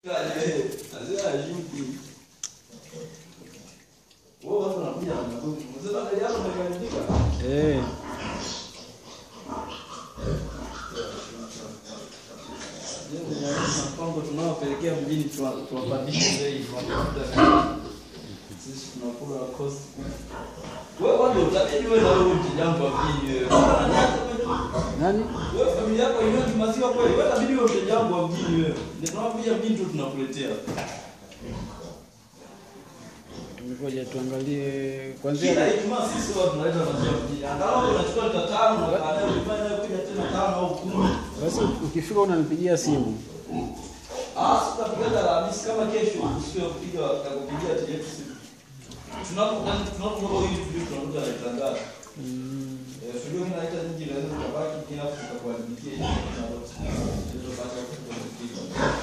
Eh. Mpango tunaopelekea mjini tuwa- tuwapandishe bei sisi tunakula kosi. Wewe kwanza utabidi wewe na wewe mteja wangu wa mjini wewe. Nani? Wewe familia yako inywe maziwa kweli? Wewe itabidi wewe mteja wangu wa mjini wewe. Ndio tunakuja mjini tu tunakuletea. Ngoja tuangalie Kila kwanzia Ijumaa sisi watu tunaleta maziwa mjini. Angalau unachukua lita tano na baadaye ukifanya kuja tena tano au kumi. basi, ukifika unanipigia simu. Ah, tutapiga Alhamisi kama kesho usiwe kupiga atakupigia TX simu. Tunapo tunapo hili video tunakuja na tangazo. Mm. Eh, video kinaita nyingi naweza kubaki kinafu tutakuandikia hiyo na hizo baada ya kupiga.